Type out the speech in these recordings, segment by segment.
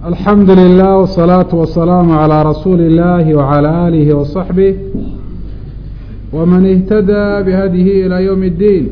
alxamdu lilah wsalaatu wasalaamu calaa rasuuli illaahi wacalaa aalihi wasaxbih waman ihtadaa bihadihi ilaa yowmi اddiin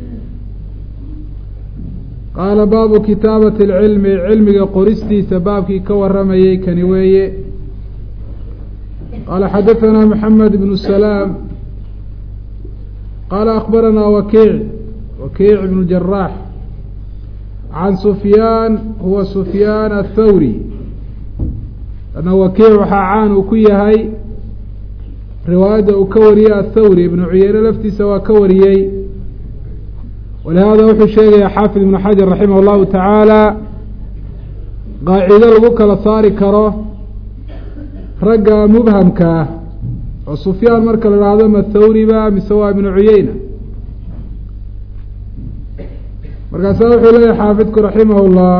qaala baabu kitaabati اlcilmi cilmiga qoristiisa baabkii ka waramayey kani weeye qaala xadaثanaa maxamed bnu salaam qaala akbaranaa wakiic wakiic ibnu jaraax can sufyaan huwa sufyaan athawri ana wakiic waxaa caan uu ku yahay riwaayadda uu ka wariyey athawri ibnu cuyeyne laftiisa waa ka wariyey walihaada wuxuu sheegayaa xaafid ibnu xajar raximah llahu tacaala qaacido lagu kala saari karo ragga mubhamka ah oo sufyaan marka la idhaahdo ma thawriba mise waa ibnu cuyeyna markaasaa wuxuu leeyahy xaafidku raximah اllah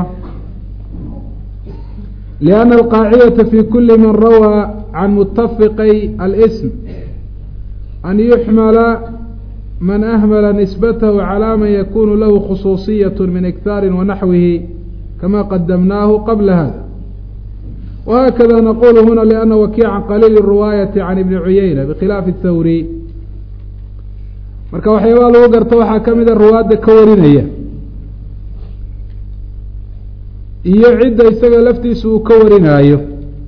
lianna alqaacidata fi kuli man rawaa can mutafiqay alsm an yuxmala man ahmala nisbatahu calaa man yakunu lahu khusuusiyaة min iktaari wanaxwihi kama qadamnaahu qabla hada wahakada naqulu huna liana wakiica qaliil riwaayati can ibni cuyeyna bikhilaafi اthawri marka waxyaabaa lagu garta waxaa ka mida ruwaadda ka warinaya iyo cidda isaga laftiisa uu ka warinaayo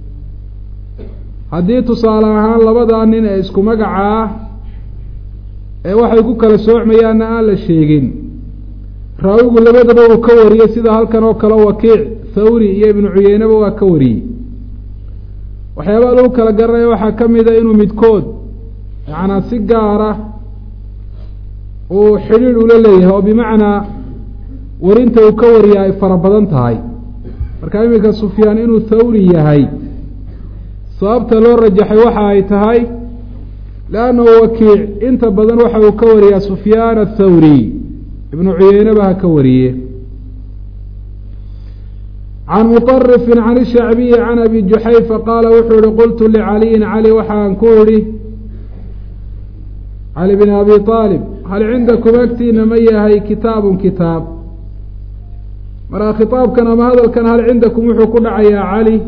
haddii tusaale ahaan labadaa nin ee isku magaca ah ee waxay ku kala soocmayaanna aan la sheegin raawigu labadaba uu ka wariyey sida halkan oo kale wakiic thawri iyo ibnu cuyeyneba waa ka wariyey waxyaabaa lagu kala garanaya waxaa ka mida inuu midkood yacnaa si gaara uu xidhiidh ula leeyahay oo bimacnaa warinta uu ka wariya ay fara badan tahay marka iminka sufyaan inuu thawri yahay sababta loo rajaxay waxa ay tahay leannahu wakiic inta badan waxa uu ka wariyaa sufyaan athawri ibnu cuyeyneba ha ka wariye can muطarifin can ishacbiyi can abi juxayfa qaala wuxuu ihi qultu licaliyin cali waxaan ku idhi cali bn abi aalib hal cindakum agtiina ma yahay kitaabun kitaab marka khitaabkan ama hadalkan hal cindakum wuxuu ku dhacayaa cali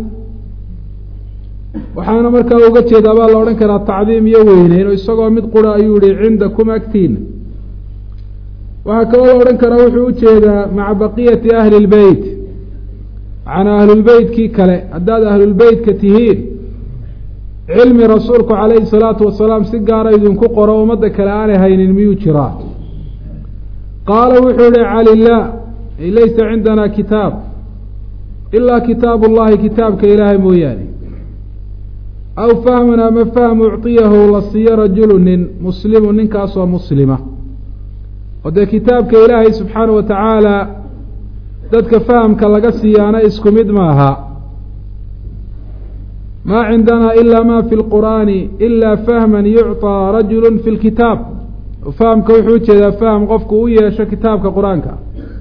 waxaana markaa uga jeedaa baa la odhan karaa tacdiim iyo weyneyn oo isagoo mid qura ayuu yihi cindakum agtiina waxaa kaloo la odhan karaa wuxuu ujeedaa maca baqiyati ahli اlbeyt macnaa ahlulbeytkii kale haddaad ahlulbeytka tihiin cilmi rasuulku calayhi salaatu wasalaam si gaara idinku qoro ummadda kale aanay haynin miyuu jiraa qaala wuxuu yihi cali laa ay laysa cindana kitaab ilaa kitaab ullahi kitaabka ilaahay mooyaane aw fahman ama fahm ucطiyahu la siiyo rajulu nin muslimu ninkaasoo muslima oo dee kitaabka ilaahay subxaana wa tacaala dadka fahamka laga siiyaana isku mid maaha maa cindana ila ma fi lqur'aani ila fahman yucطىa rajulu fi lkitaab fahamka wuxuu ujeedaa fahm qofku u yeesho kitaabka qur-aanka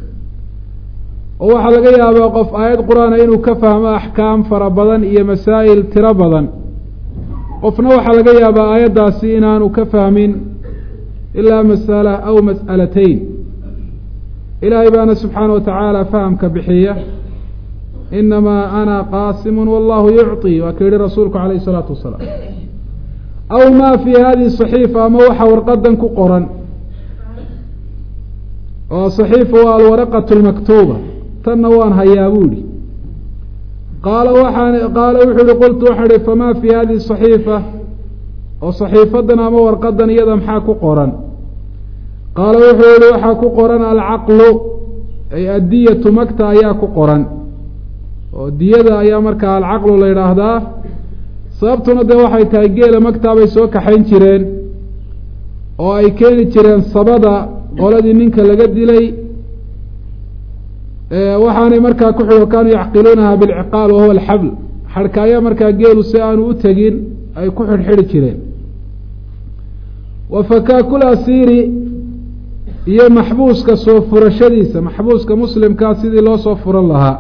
oo waxaa laga yaabaa qof aayad qur-aana inuu ka fahmo axkaam fara badan iyo masaa'il tiro badan qofna waxaa laga yaabaa aayaddaasi inaanu ka fahmin ilaa masala aw mas'alatayn ilaahay baana subxaana wa tacaala fahamka bixiya inamaa ana qaasimu wallahu yucطi waa ka yihi rasuulku calayh isalaatu wasalaam aw ma fi hadihi صaxiifa ama waxa warqadan ku qoran oo صaxiifa waa alwaraqaة اlmaktuuba tanna waan hayaa bu ihi qaala waxaan qaala wuxuu ihi qultu waxaan ihi fama fi hadihi صaxiifa oo صaxiifadan ama warqadan iyada maxaa ku qoran qaala wuxuu yihi waxaa ku qoran alcaqlu ay addiyatu magta ayaa ku qoran oo diyada ayaa markaa alcaqlu la yidhaahdaa sababtuna dee waxay tahay geela magtaa bay soo kaxayn jireen oo ay keeni jireen sabada qoladii ninka laga dilay waxaanay markaa ku xig kaanuu yacqiluunaha bilciqaal wahuwa alxabl xadhka ayaa markaa geelu si aanu u tegin ay ku xidhxidhi jireen wa fakaakul asiiri iyo maxbuuska soo furashadiisa maxbuuska muslimkaa sidii loo soo furan lahaa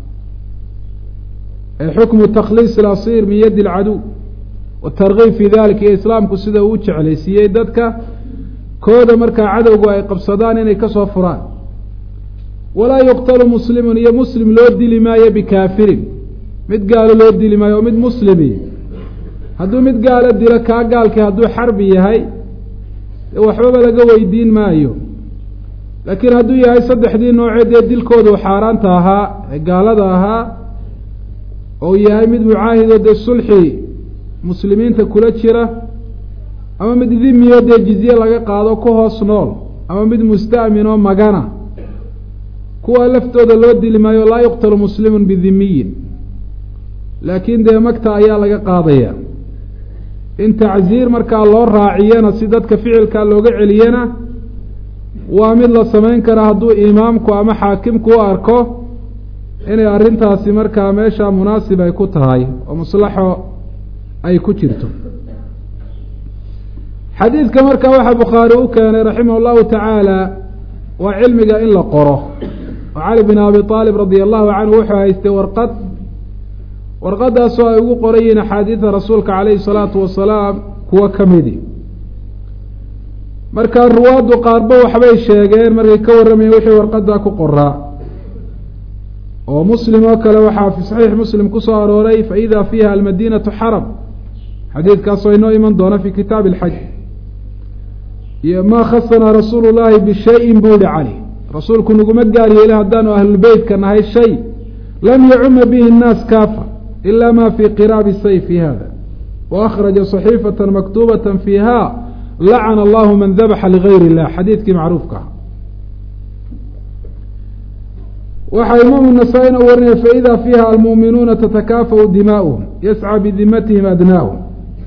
xukmu takhliis alasiir min yadi alcaduw watarkiib fi dalika iyo islaamku sida uu jeclaysiiyey dadka kooda markaa cadowgu ay qabsadaan inay kasoo furaan walaa yuqtalu muslimun iyo muslim loo dili maayo bikaafirin mid gaalo loo dili maayo oo mid muslimi hadduu mid gaalo dilo kaa gaalkii hadduu xarbi yahay dee waxbaba laga weydiin maayo laakiin hadduu yahay saddexdii nooceed ee dilkoodu xaaraanta ahaa ee gaalada ahaa oo yahay mid mucaahidoo dee sulxi muslimiinta kula jira ama mid dhimiyo dee jizye laga qaado ku hoos nool ama mid musta'min oo magana kuwa laftooda loo dili maayo laa yuqtalu muslimun bidimiyin laakiin dee magta ayaa laga qaadaya in tacziir markaa loo raaciyana si dadka ficilkaa looga celiyana waa mid la samayn kara hadduu imaamku ama xaakimku u arko inay arrintaasi markaa meesha munaasib ay ku tahay oo maslaxo ay ku jirto xadiidka markaa waxaa bukhaari u keenay raximah allahu tacaala waa cilmiga in la qoro oo cali bin abi aalib radia allahu canhu wuxuu haystay warqad warqadaasoo ay ugu qoran yihiin axaadiida rasuulka calayhi salaatu wasalaam kuwo ka midi markaa ruwaaddu qaarba waxbay sheegeen markay ka warramayeen wixii warqadaa ku qoraa oo muslim oo kale waxaa fi saxiix muslim ku soo arooray fa ida fiiha almadiinatu xaram xadiidkaasoo inoo iman doona fi kitaabi alxaj iyo maa khasanaa rasuulu llaahi bishayin buu yihi cali rasuulku naguma gaar yeeli haddaanu ahlulbeytka nahay shay lam yacuma bihi nnaas kaafa ila ma fii qiraabi sayfi hada wa akhraja صaxiifata maktuubata fiiha lacana allahu man dabaxa ligayr illah xadiidkii macruufka ah waxaa imaamu nasaa-ina warinaya faida fiiha almuuminuuna tatakaafau dimaa'uhum yascى bidimatihim adnaahum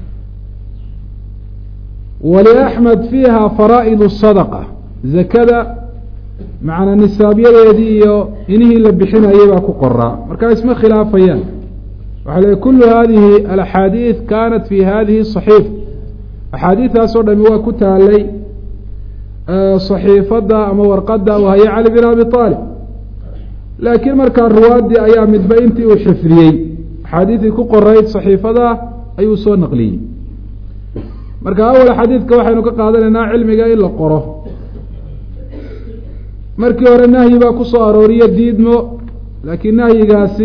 waliaxmed fiiha faraa'id sadqa zakada macnaa nisaabyadeedii iyo inihii la bixinayay baa ku qoraa markaa isma khilaafayaan waxaa leey kulu hadihi alaxaadiid kanat fi hadihi صaxiifa axaadiidaasoo dhami waa ku taalay صaxiifadda ama warqada wahaya cali bin abi aalib laakiin markaa ruwaadii ayaa midba intii uu xifdiyey axaadiidii ku qorayd صaxiifada ayuu soo naqliyey marka awal xadiidka waxaynu ka qaadanaynaa cilmiga in la qoro markii hore nahyi baa ku soo arooriye diidmo laakiin nahyigaasi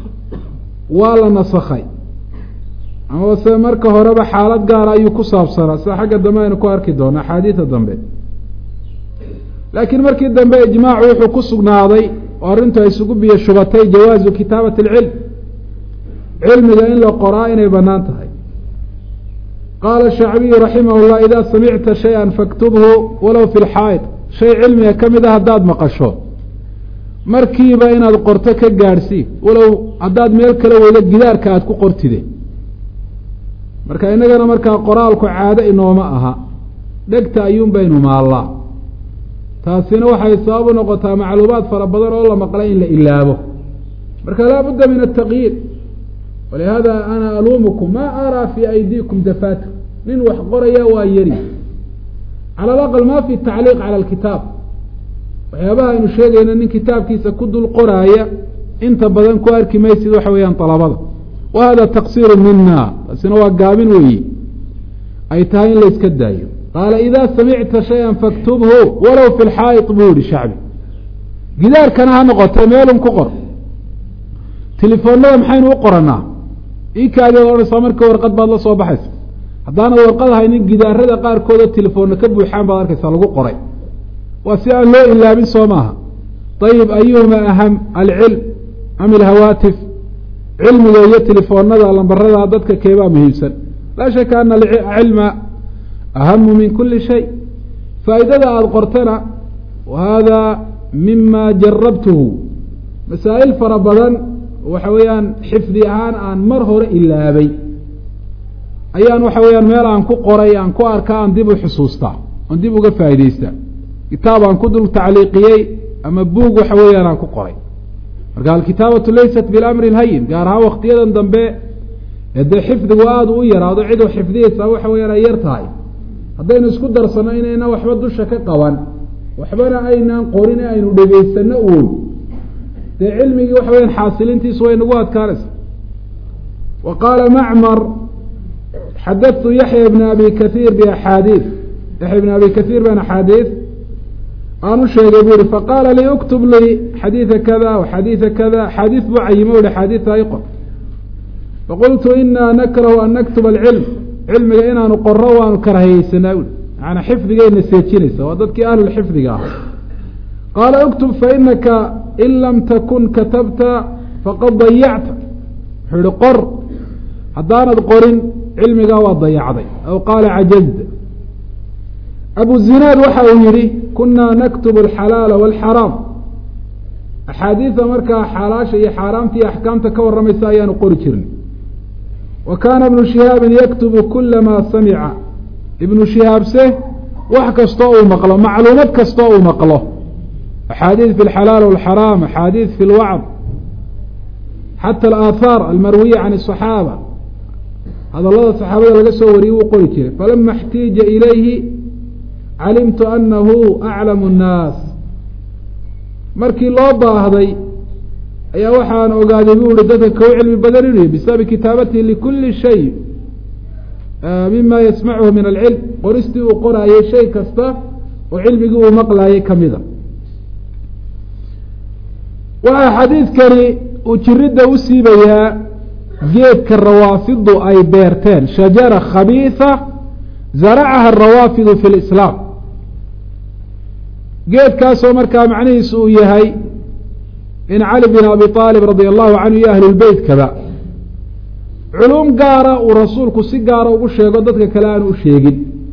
waa la nasakhay amase marka horeba xaalad gaara ayuu ku saabsanaa sida xagga dambe aynu ku arki doono axaadiida dambe laakiin markii dambe ijmaacu wuxuu ku sugnaaday oo arrintu ay isugu biyo shubatay jawaazu kitaabati alcilm cilmiga in la qoraa inay bannaan tahay qaala shacbiyu raximah llah idaa samicta shay-an faktubhu walow fi lxaa'id shay cilmiga ka mid a haddaad maqasho markiiba inaad qorto ka gaadhsii walow haddaad meel kale weydo gidaarka aada ku qortide marka innagana markaa qoraalku caado inooma aha dhegta ayuun baynu maallaa taasina waxay sabab u noqotaa macluumaad fara badan oo la maqlay in la ilaabo marka laa budda min ataqyiid walihaada ana aluumukum ma araa fii aydiikum dafaatu nin wax qoraya waa yari cala alaqal ma fi tacliiq cala alkitaab waxyaabaha aynu sheegayna nin kitaabkiisa ku dul qoraaya inta badan ku arki maysid waxa weeyaan dalabada wa hada taqsiiru mina taasina waa gaabin weeye ay tahay in la iska daayo qaala idaa samicta shay-an faktubhu walow fi lxaa'id buu yihi shacbi gidaarkana ha noqotay meelun ku qor telefoonada maxaynu u qoranaa ikaadi odhanaysaa marka warqad baad la soo baxaysa haddaanad warqad haynin gidaarada qaarkooda telefoonna ka buuxaan baad arkaysaa lagu qoray waa si aan loo ilaabin soo maaha ayib ayuhuma aham alcilm am ilhawaatif cilmiga iyo telefoonada lambarada dadka keebaa muhiimsan laa shaka ana alcilma ahamu min kuli shay faa'iidada aada qortana wa hada mima jarabtuhu masaa'il fara badan waxa weeyaan xifdi ahaan aan mar hore ilaabay ayaan waxa weeyaan meel aan ku qoray aan ku arka aan dib u xusuustaa aan dib uga faa'idaystaa kitaab aan ku dul tacliiqiyey ama buug waxa weeyaan aan ku qoray marka alkitaabatu laysat bilamri lhayin gaar ahaan waktiyadan dambe ee dee xifdigu aada u yaraado cidoo xifdiyeysa waxa weyaan ay yar tahay haddaynu isku darsano inayna waxba dusha ka qaban waxbana aynaan qorin ee aynu dhegaysano uun dee cilmigii waxa weyaan xaasilintiisu way nagu adkaanaysa wa qaala macmar xadatu yaxya bna abi kaiir biaxaadiid yaxya bna abi kaiir baan axaadiid aan u sheegay bu ihi faqaala lii uktub lii xadiida kada xadiida kada axaadiid buu cayimo uhi xaadiidta i qor faqultu inaa nakrahu an naktuba alcilm cilmiga inaanu qoro waanu karahayeysanaa ui macanaa xifdigayna seejinaysa waa dadkii ahlulxifdiga ah qaala uktub fainaka in lam takun katabta faqad dayacta wuxuu ihi qor haddaanad qorin cilmigaa waa dayacday aw qaala cajazda abu zinaad waxa uu yihi kunaa naktubu alxalaala walxaraam axaadiida markaa xaalaasha iyo xaaraamta iyo axkaamta ka warramaysa ayaanu qori jirnay wa kaana ibnu shihaabin yaktubu kula maa samica ibnu shihaabse wax kastoo uu maqlo macluumad kastoo uu maqlo axaadiid fi alxalaal walxaraam axaadiid fi lwacd xata alaahaar almarwiya can asaxaaba hadallada saxaabada laga soo wariyey wuu qori jiray falama اxtiija ilayhi calimtu anahu aclamu الnaas markii loo baahday ayaa waxaan ogaaday bu ihi dadka kau cilmi badan inuu yahy bisababi kitaabatihi likuli shay mima yasmachu min alcilm qoristii uu qoraayay shay kasta oo cilmigii uu maqlaayay kamida waxaa xadiidkani uu jiridda u siibayaa geedka rawaafidu ay beerteen shajara khabiisa zaracaha arawaafidu fi lislaam geedkaasoo markaa macnihiisu uu yahay in cali bin abi aalib radia allahu canhu iyo ahlulbeytkaba culum gaara uu rasuulku si gaara ugu sheego dadka kale aanu u sheegin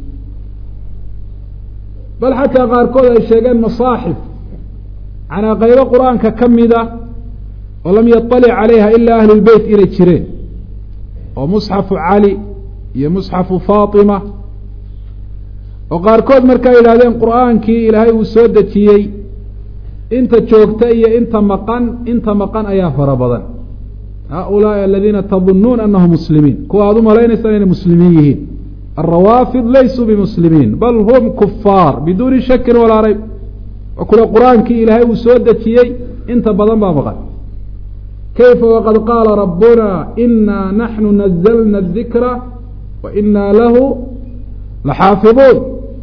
bal xataa qaarkood ay sheegeen masaaxif canaa qaybo qur-aanka ka mida oo lam yaطalic calayha ilaa ahlulbeyt inay jireen oo musxafu cali iyo musxafu faatima oo qaarkood markaa yidhahdeen qur-aankii ilaahay uu soo dejiyey inta joogta iyo inta maqan inta maqan ayaa fara badan haulaai aladiina tadunuun anahum muslimiin kuwa aad u malaynaysaa inay muslimiin yihiin alrawaafid laysuu bimuslimiin bal hum kufaar biduuni shakin walaa rayb oo kule qur-aankii ilaahay uu soo dejiyey inta badan baa maqan kayfa waqad qaala rabbuna inaa naxnu nazalna adikra wa inaa lahu laxaafiduun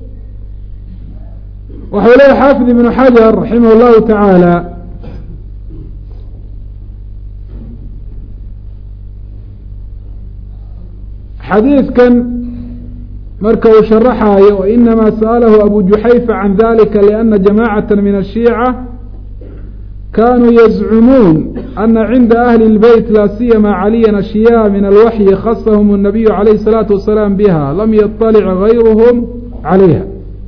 waxau leeya xaafid ibnu xajar raximah llahu tacaala xadiidkan marka uu sharaxaayo wainamaa sa'alahu abu juxayfa can dalika liana jamacata min ashiica kanuu yazcumuun ana cinda ahli اlbeyt laa siyama caliyan ashyaa min alwaxyi khasahum الnabiyu calayh الsalaatu wasalaam biha lam yaطalic gayruhm calayha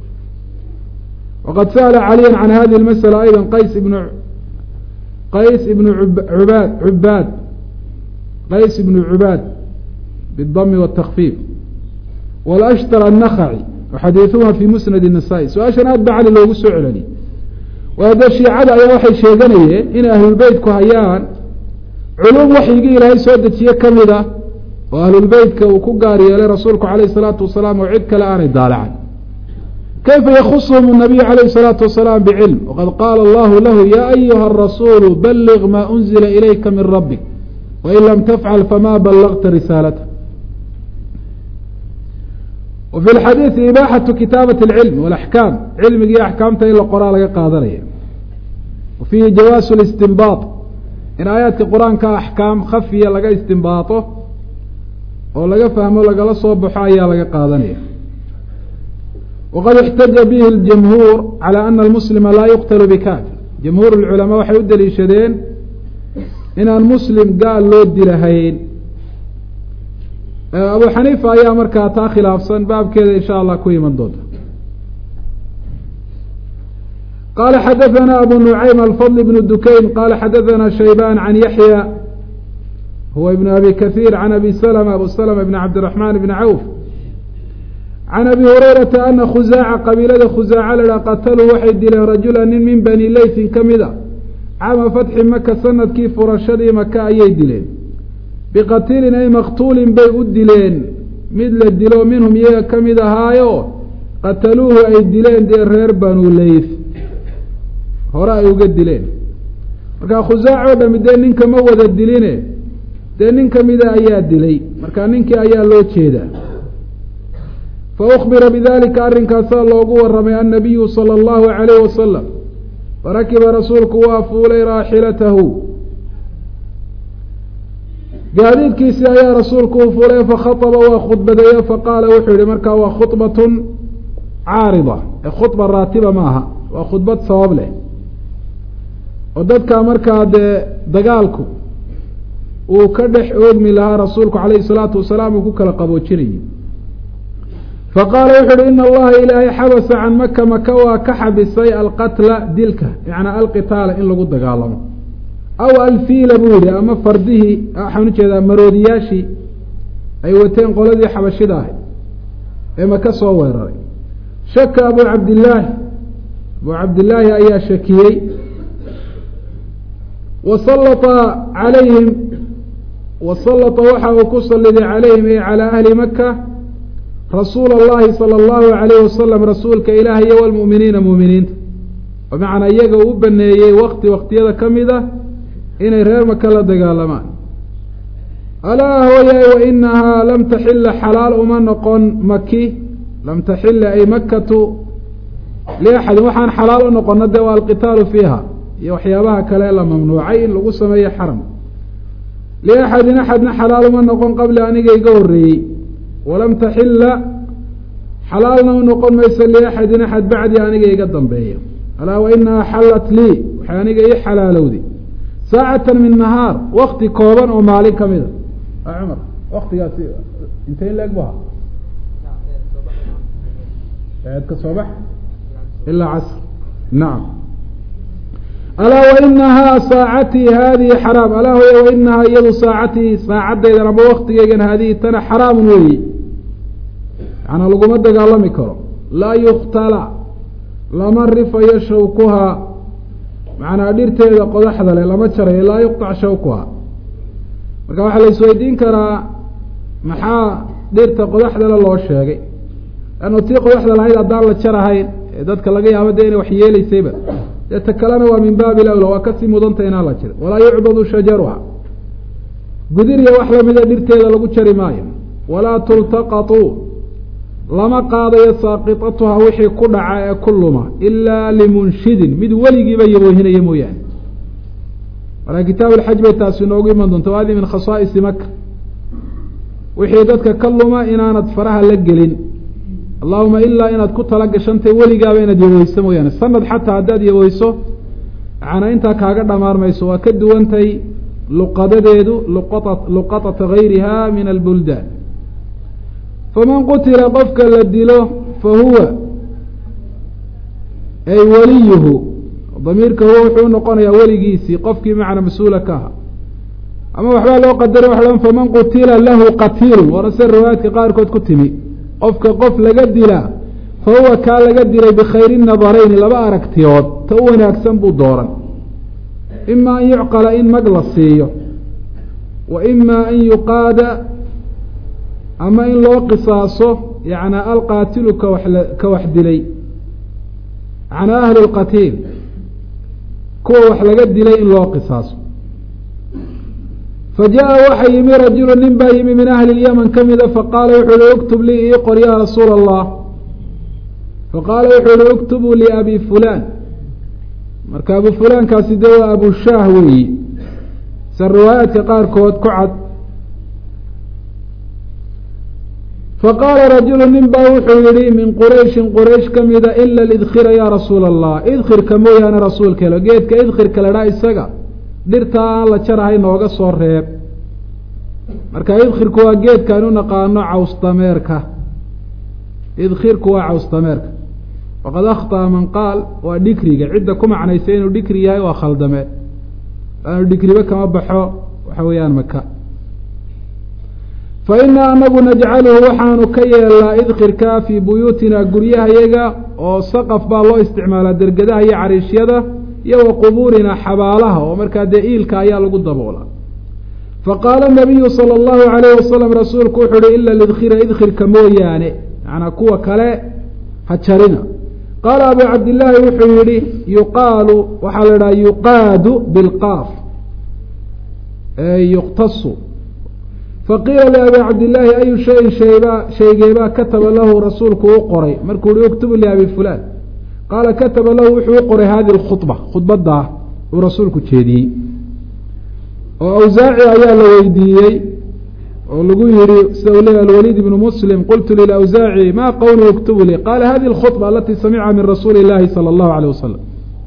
wqad sa'la caliya can hadihi اlmasأla ayda qays ibn qays ibnu ubaad cubaad qays ibnu cubaad bاdami wالtakfiif wاlأshtar الnakhaci waxadiiثuha fi musnad الnasaa-i su-aashan aad ba cali loogu soo celeliy waa dee shiicada ayaa waxay sheeganayeen inay ahlulbeytku hayaan culum waxyigii ilaahay soo dejiye kamid a oo ahlulbeytka uu ku gaar yeelay rasuulku calayh الsalaatu wasalaam oo cid kale aanay daalacan kayfa yakhushm الnabiyu calayh الsalaatu wasalaam bcilm waqad qaala allahu lahu ya ayuha الrasuulu balغ ma unzila ilayka min rabik wain lam tafcal fama balagta risaalata wa fi lxadiidi ibaaxatu kitaabat اlcilm walaxkaam cilmigii axkaamta in la qoraa laga qaadanaya wa fiihi jawaasu listinbaaط in aayaadka qur-aanka axkaam khafiya laga istinbaaطo oo laga fahmo lagala soo baxo ayaa laga qaadanaya waqad ixtaja bihi اljamhuur calى ana almuslima laa yuqtalu bikafir jamhuur اlculamaa waxay u daliishadeen inaan muslim gaal loo dilahayn abu xaniifa ayaa markaa taa khilaafsan baabkeeda insha allah ku iman doonta qala xadaثana abu nucaym alfadl bn dukayn qala xadaثana shaybaan can yaxya huwa ibn abi kahiir can abi slma abu slma bn cabdiraxman bn cawf can abi hurayrata ana khusaaca qabiilada khusaaca la qataluu waxay dileen rajula nin min bani leysin ka mid a caama fatxi maka sanadkii furashadii maka ayay dileen biqatilin ay maqtuulin bay u dileen mid la dilo minhum iyaga ka mid ahaayo qataluuhu ay dileen dee reer banu leyth hore ay uga dileen marka khusaac oo dhami dee ninka ma wada diline dee nin kamida ayaa dilay marka ninkii ayaa loo jeedaa fa ukbira bidalika arrinkaasaa loogu waramay annabiyu sala allahu calayh wasalam farakiba rasuulku waa fuulay raaxilatahu gaadiidkiisii ayaa rasuulku u fulay fakhaطba waa khudbadeeye faqaala wuxuu yihi markaa waa khudbatun caarida ee khudba raatiba ma aha waa khudbad sabab leh oo dadka markaa dee dagaalku uu ka dhex oogmi lahaa rasuulku calayhi salaatu wasalaam uu ku kala qaboojinayay faqaala wuxu uhi ina allaha ilaahay xabasa can maka maka waa ka xabisay alqatla dilka macnaa alqitaala in lagu dagaalamo aw alfiila buu yihi ama fardihii waxaan ujeedaa maroodiyaashii ay wateen qoladii xabashida ahay ee maka soo weeraray shaka abu cabdillaahi abu cabdillaahi ayaa shakiyey wasallata calayhim wasallata waxa uu ku saliday calayhim ay calaa ahli maka rasuula allahi sala allahu alayh wasalam rasuulka ilaahay iyo walmu'miniina mu'miniinta bimacnaa iyaga uu u baneeyey wakti waktiyada ka mid a inay reer maka la dagaalamaan alaa hooyaay wa inahaa lam taxila xalaal uma noqon maki lam taxila ay makatu liaxadin waxaan xalaal u noqona dee waa alqitaalu fiiha iyo waxyaabaha kale la mamnuucay in lagu sameeyo xaram liaxadin axadna xalaal uma noqon qabli aniga iga horreeyey walam taxila xalaalna u noqon mayso liaxadin axad bacdi aniga iga dambeeya alaa wa inahaa xallat lii waxay aniga ii xalaalowday saacatan min nahaar wakti kooban oo maalin ka mida cumar waktigaasi intay leeg bu ahaa eedka soo bax ilaa casr nacam alaa wainahaa saacatii haadihi xaraam alaa hoya wainahaa iyadu saacatii saacadaydan ama waktigeygan haadihi tana xaraamun weeyi yaana laguma dagaalami karo laa yuktala lama rifayo shawkuhaa macnaa dhirteeda qodaxda leh lama jarayo laa yuqطac shawkuhaa marka waxaa la isweydiin karaa maxaa dhirta qodaxdale loo sheegay lannu tii qodaxda lahayd haddaan la jarahayn ee dadka laga yaabo dee inay wax yeelaysayba dee ta kalena waa min baabi lawla waa kasii mudanta inaan la jirin walaa yucbadu shajaruha gudiriya wax lamida dhirteeda lagu jari maayo walaa tultaqatu lama qaadayo saaqitatuha wixii ku dhaca ee ku luma ilaa limunshidin mid weligiiba yaboohinaya mooyaane marka kitaab alxaj bay taasi inoogu iman doonta wa hadi min khasaa'isi maka wixii dadka ka luma inaanad faraha la gelin allahuma ilaa inaad ku tala gashantay weligaaba inaad yabooyso mooyaane sanad xataa haddaad yabooyso macnaa intaa kaaga dhamaar mayso waa ka duwantay luqadadeedu luqaa luqatata gayriha min albuldaan faman qutila qofka la dilo fa huwa ay waliyuhu damiirka huwa wuxuu unoqonayaa weligiisii qofkii macna mas-uula ka aha ama waxbaa loo qadaray waxa faman qutila lahu qatiilun waana se riwaayaadka qaarkood ku timi qofka qof laga dilaa fa huwa kaa laga dilay bikhayri nadarayni laba aragtiyood ta u wanaagsan buu dooran ima an yucqala in mag la siiyo wa ima an yuqaada ama in loo qisaaso yacnaa alqaatilu kawax ka wax dilay macnaa ahlu lqatiil kuwa wax laga dilay in loo qisaaso fa jaa waxa yimi rajulu nin baa yimi min ahli lyaman ka mida faqaala wuxuu uhi uktub lii ii qor yaa rasuula allah faqaala wuxuu uhi uktubuu liabi fulaan marka abu fulaankaasi dee waa abu shaah weeyi se riwaayaadka qaarkood ku cad faqaala rajulu nin baa wuxuu yihi min qurayshin quraysh ka mida ila lidkhira yaa rasuula allah idkhirka mooyaane rasuulkeelo geedka idkhirka la dhaa isaga dhirtaa aan la jarahay nooga soo reeb marka idkhirku waa geedkaan u naqaano caws dameerka idkhirku waa caws dameerka waqad akhطأa man qaal waa dhikriga cidda ku macnaysay inuu dhikri yahay waa khaldame laanu dhikriba kama baxo waxa weeyaan maka fa inaa anagu najcaluhu waxaanu ka yeelnaa idkhirka fii buyuutina guryahayaga oo saqaf baa loo isticmaalaa dergedaha iyo cariishyada iyo wa qubuurina xabaalaha oo markaa dee iilka ayaa lagu daboolaa faqaala nabiyu sala allahu alayh wasalam rasuulku wuxu uhi ila lidkhira idkhirka mooyaane macnaa kuwa kale ha jarina qaala abu cabdillaahi wuxuu yihi yuqaalu waxaa la idhaha yuqaadu bilqaaf yuqtasu faqiila liabi cabdillaahi ayu shayin shaybaa shaygeebaa kataba lahu rasuulku u qoray markuu yihi uktubu liabi fulaan qaala kataba lahu wuxuu u qoray hadihi lkhudba khudbadaa uu rasuulku jeediyey oo awsaaci ayaa la weydiiyey oo lagu yihi sida u leeya alwaliid ibnu muslim qultu lilawsaaci ma qowlu uktubu lii qaala hadihi alkhudba alatii samica min rasuuli illahi sala allahu aleyh wasalam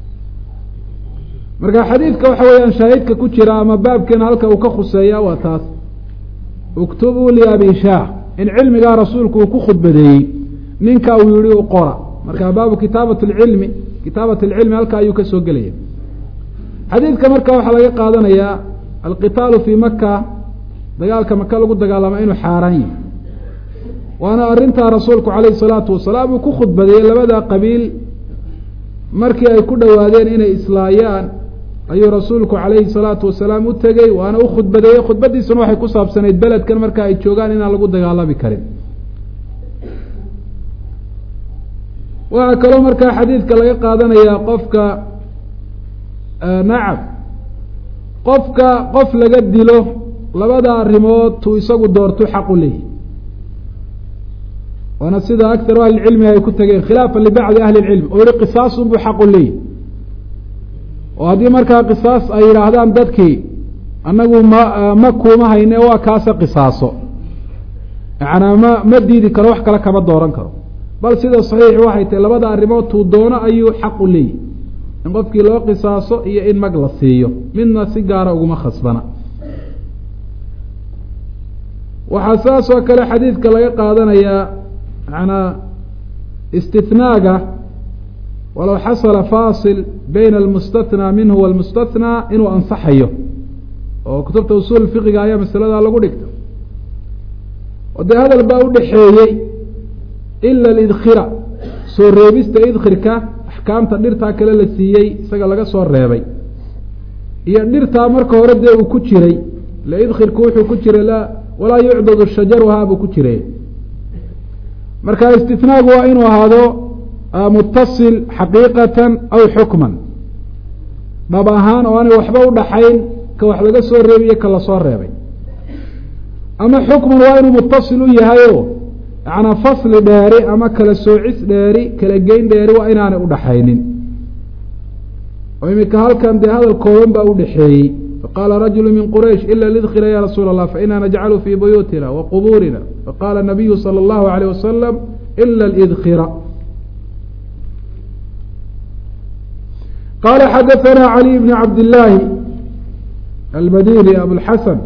marka xadiidka waxa weeyaan shaahidka ku jira ama baabkeena halka uu ka khuseeya waa taas uktubuu liabi shaah in cilmigaa rasuulku uu ku khudbadeeyey ninka uu yihi u qora marka baabu kitaabat lcilmi kitaabat alcilmi halka ayuu ka soo gelaya xadiidka marka waxaa laga qaadanayaa alqitaalu fii maka dagaalka maka lagu dagaalama inuu xaaraan yahi waana arrintaa rasuulku calayhi salaatu wasalaam uu ku khudbadeeyey labada qabiil markii ay ku dhowaadeen inay islaayaan ayuu rasuulku calayhi salaatu wasalaam u tegey waana u khudbadeeyey khudbadiisuna waxay ku saabsanayd beledkan marka ay joogaan inaan lagu dagaalami karin waxaa kaloo markaa xadiidka laga qaadanayaa qofka nacam qofka qof laga dilo labada arrimood tuu isagu doortu xaqu leeyahy waana sida akharu ahlicilmi ay ku tageen khilaafan libacdi ahli lcilm oo yihi qisaasunbuu xaqu leeyahy oo haddii markaa qisaas ay yidhaahdaan dadkii annagu ma ma kuuma hayne waa kaase qisaaso yacanaa ma ma diidi karo wax kale kama dooran karo bal sida saxiixi waxay tahay labada arrimood tuu doono ayuu xaqu leeyahy in qofkii loo qisaaso iyo in mag la siiyo midna si gaara uguma khasbana waxaa saas oo kale xadiidka laga qaadanayaa manaa istinaaga walow xasala faasil bayna almustathnaa minhu walmustathnaa inuu ansaxayo oo kutubta usuul fiqiga ayaa masaladaa lagu dhigta oo dee hadal baa udhaxeeyey ila alidkhira soo reebista idkhirka axkaamta dhirtaa kale la siiyey isaga laga soo reebay iyo dhirtaa marka hore dee uu ku jiray le idkhirku wuxuu ku jiray la walaa yucdadu shajaruhaa buu ku jiray marka istinaagu waa inuu ahaado mutasil xaqiiqatan aw xukman dhab ahaan oo aanay waxba udhaxayn ka wax laga soo reebiyo ka lasoo reebay ama xukman waa inuu mutasil u yahayo yanaa fasli dheeri ama kala soocis dheeri kala geyn dheeri waa inaanay udhaxaynin oo imika halkan dee hadal kooban baa udhaxeeyey faqaala rajulu min quraysh ila lidkhila ya rasuula allah faina najcalu fii buyuutina wa qubuurina faqaala nabiyu sala allahu alayh wasalam ila lidkhira qala xadaثna cali bn cabd illaahi almadini abulxasan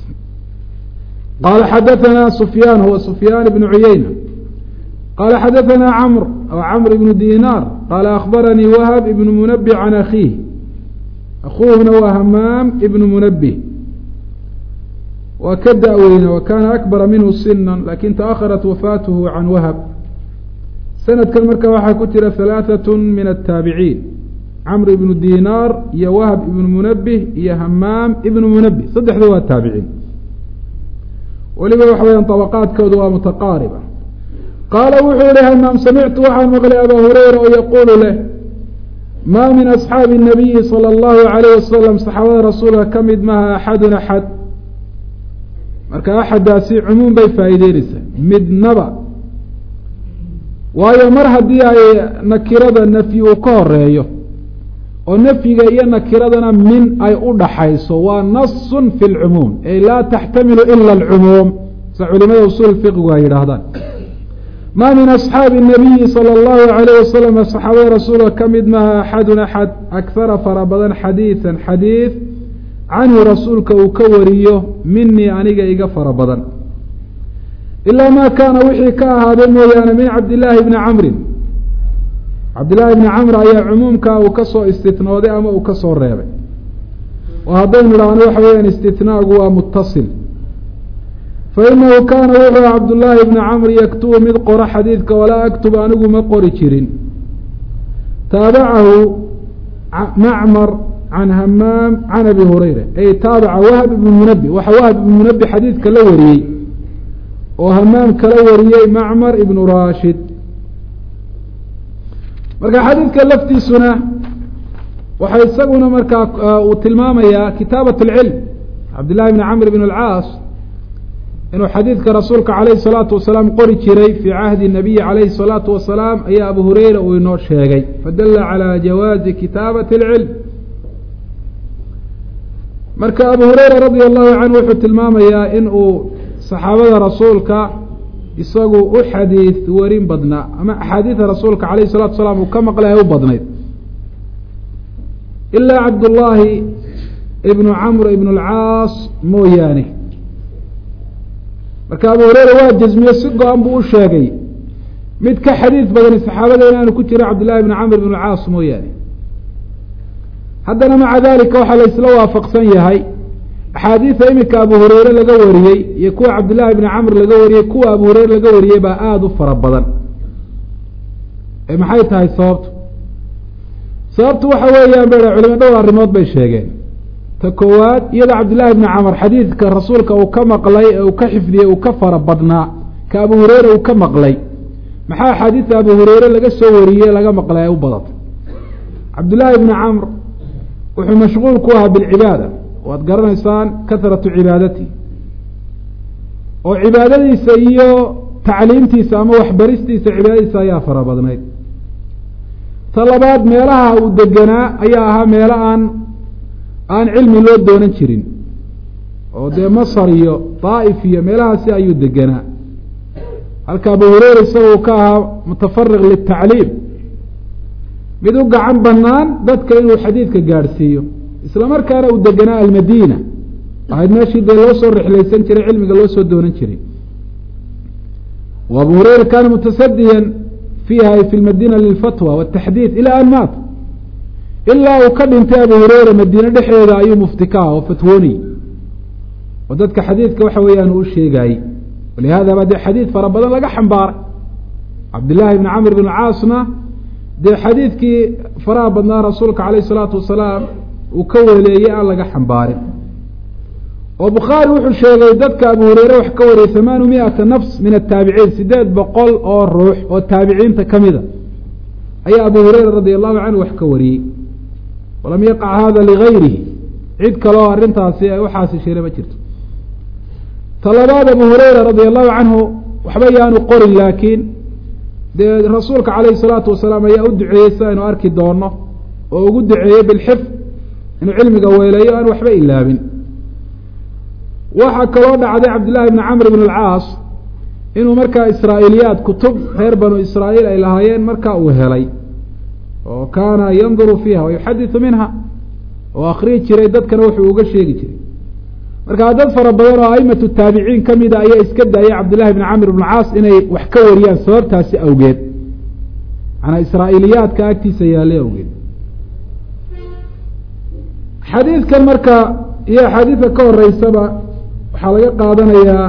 qala xadaثna sufyaan huwa sufyaan bn cuyeyna qala xadaثna cmr cmr ibn dinar qala akbaranii wahb ibn munabi can akiih akuuhuna waa hamaam ibn munabih waa ka da-weyna wa kana akbara minhu sina lakin taأharat wafaatuhu can wahb sanadkan marka waxaa ku jira halaaثaة min الtaabiciin camr ibnu dinaar iyo wahb ibnu munabih iyo hamaam ibnu munabih saddexda waa taabiciin weliba waxa weya طabaqaadkooda waa mutaqaariba qaala wuxuu yihi hamaam samictu waxaan maqlay abaa hureyra oo yaquulu leh maa min asxaabi الnabiyi salى اllahu alayh wasalam saxaabada rasuulka ka mid maha axadun axad marka axadaasi cumuum bay faa'iideyneysaa midnaba waayo mar haddii ay nakirada nafyi uu ka horeeyo oo nafyiga iyo nakiradana min ay u dhaxayso waa nasun fi lcumuum ay laa taxtamilu ila alcumuum sa culimada usuul fiqigu ay yidhaahdaan maa min asxaabi nabiyi sala allahu alayh wasalam saxaabada rasuulka ka mid maha axadun axad akhara fara badan xadiidan xadiid canhu rasuulka uu ka wariyo minii aniga iga fara badan ilaa maa kaana wixii ka ahaada mooyaane min cabdillaahi bni camrin cabdillaahi bni camr ayaa cumuumkaa uu ka soo istinooday ama uu ka soo reebay oo haddaynu idhaahno waxa weeyaan istinaagu waa mutasil fa inahu kaana wuxuu cabdullaahi bni camr yaktubu mid qoro xadiidka walaa aktub anigu ma qori jirin taabacahu macmar can hamaam can abi hurayra ay taabaca wahb ibnu munabi waxa wahb ibnu munabi xadiidka la wariyey oo hamaam kala wariyey macmar ibnu rashid marka xadiidka laftiisuna waxaa isaguna markaa uu tilmaamayaa kitaabat اlcilm cabdillahi bni camr bn اlcaas inuu xadiidka rasuulka calayhi الsalaatu wasalaam qori jiray fii cahdi nabiyi calayhi الsalaatu wasalaam ayaa abu hureyra uu inoo sheegay fadala calى jawaazi kitaabati اlcilm marka abu hureyra radia allahu canhu wuxuu tilmaamayaa in uu saxaabada rasuulka isagu u xadiid warin badnaa ama axaadiida rasuulka calayh salatu salaam uu ka maqlay ay u badnayd ilaa cabdullaahi ibnu camr ibn alcaas mooyaane marka abu hureyra waa jasmiye si go-an buu u sheegay mid ka xadiid badani saxaabada inaanu ku jirin cabdillahi ibni camr ibn alcaas mooyaane haddana maca dalika waxaa la isla waafaqsan yahay axaadiida iminka abu hureyre laga wariyey iyo kuwa cabdillahi ibni camr laga wariyey kuwa abu hureyre laga wariyey baa aada u fara badan ee maxay tahay sababtu sababtu waxa weeyaan ba culimo dhowr arrimood bay sheegeen ta koowaad iyadoo cabdillahi ibni camr xadiidka rasuulka uu ka maqlay ee uu ka xifdiyey uu ka fara badnaa ka abu hureyre uu ka maqlay maxaa axaadiidta abu hureyre laga soo wariyey laga maqlay ay u badatay cabdillahi ibni camr wuxuu mashquul ku ahaa bilcibaada waad garanaysaan kahratu cibaadati oo cibaadadiisa iyo tacliimtiisa ama waxbaristiisa cibaadadiisa ayaa fara badnayd ta labaad meelaha uu deganaa ayaa ahaa meelo aan aan cilmi loo doonan jirin oo dee masar iyo daa'if iyo meelahaasi ayuu deganaa halka abu hureyra isagoo ka ahaa mutafariq litacliim mid u gacan banaan dadka inuu xadiidka gaadhsiiyo isla markaana uu deganaa almadiina ahayd meeshii dee loo soo rixlaysan jiray cilmiga loo soo doonan jiray abu hureyra kaana mutasadiyan fiiha ay fi lmadina lilfatwa wataxdiid ilaa an maat ilaa uu ka dhintay abu hureyra madiine dhexeeda ayuu mufti ka ah oo fatwoonay oo dadka xadiidka waxa weeyaan uu u sheegaayey walihada ba dee xadiid fara badan laga xambaaray cabdillahi bni camr bn caasna dee xadiidkii faraha badnaa rasuulka calayh isalaatu wasalaam uu ka weleeyey aan laga xambaarin oo bukhaari wuxuu sheegay dadka abu hureyre wax ka wariyey hamaanu miata nafs min ataabiciin sideed boqol oo ruux oo taabiciinta ka mida ayaa abu hureyra radia allahu canhu wax ka wariyey walam yaqac hada ligayrihi cid kale oo arrintaasi ay uxaasi sheele ma jirto talabaad abu hureyra radia allahu canhu waxba yaanu qorin laakiin dee rasuulka calayhi salaatu wasalaam ayaa u duceeyey si aynu arki doono oo ugu duceeyey bilxifd inuu cilmiga weeleeyo aan waxba ilaabin waxaa kaloo dhacday cabdillahi bni camr bn alcaas inuu markaa israa'iiliyaad kutub reer banu israa'iil ay lahaayeen markaa uu helay oo kaana yanduru fiiha wa yuxadisu minha oo akriyi jiray dadkana wuxuu uga sheegi jiray markaa dad fara badan oo aimatu taabiciin ka mida ayaa iska daayay cabdillahi bni camr bn caas inay wax ka wariyaan sababtaasi awgeed manaa israa'iiliyaadka agtiisa yaallay awgeed xadiidkan marka iyo axaadiidka ka horeysaba waxaa laga qaadanayaa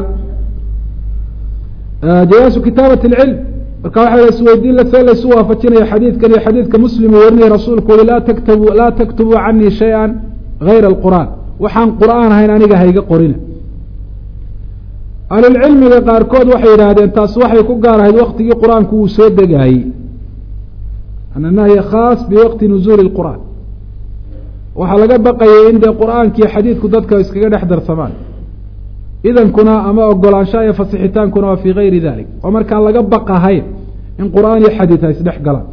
jawaasu kitaabat اlcilm marka waxaa isweydiin see laysu waafajinaya xadiidkan iyo xadiidka muslim uu warinaya rasuulku ui laa taktabu laa taktubuu canii shaya gayra alqur'aan waxaan qur'aan ahayn aniga hayga qorina ahlulcilmiga qaarkood waxay yidhaahdeen taas waxay ku gaar ahayd waktigii qur-aanku uu soo degaayey ana nahya khaas biwaqti nuzuuli اlqur'aan waxaa laga baqayay in dee qur'aankiiyo xadiidku dadka iskaga dhex darsamaan idankuna ama ogolaanshaha iyo fasixitaankuna waa fii gayri dalik oo markaan laga baqahayn in qur'aan iyo xadiid ay isdhex galaan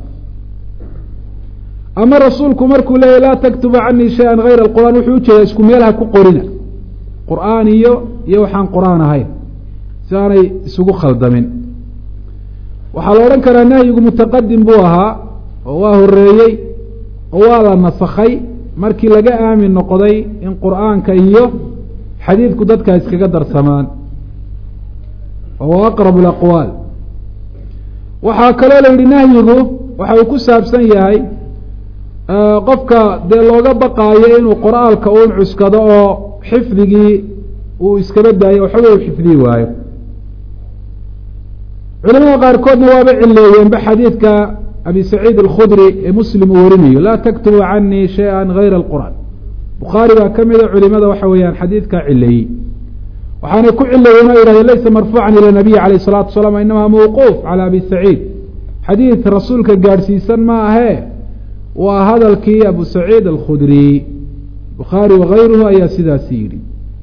ama rasuulku markuu leeyahy laa taktuba canii shay-an hayra alqur'aan wuxuu ujeedaa isku meelha ku qorina qur'aan iyo iyo waxaan qur'aan ahayn si aanay isugu khaldamin waxaa la odhan karaa nahyigu mutaqadim buu ahaa oo waa horeeyey oo waa la nasakhay markii laga aamin noqday in qur'aanka iyo xadiidku dadka iskaga darsamaan wa aqrab alaqwaal waxaa kaloo la yidhi nahyigu waxa uu ku saabsan yahay qofka dee looga baqaayo inuu qor-aalka uun cuskado oo xifdigii uu iskaba daayo waxba uu xifdiyi waayo culamada qaarkoodna waaba cileeyeenba xadiidka abi saciid alkhudri ee muslim uu warinayo laa taktubu canii shaya gayra alqur'aan bukhaari baa ka mida culimada waxa weeyaan xadiidkaa cileeyey waxaanay ku cileeyeen o yihahdeen laysa marfuucan ila nabiy calayh الsalatu wasalaam inamaa mawquuf calى abi saciid xadiid rasuulka gaadhsiisan ma ahee waa hadalkii abu saciid alkhudri bukhaari wagayruhu ayaa sidaasi yidhi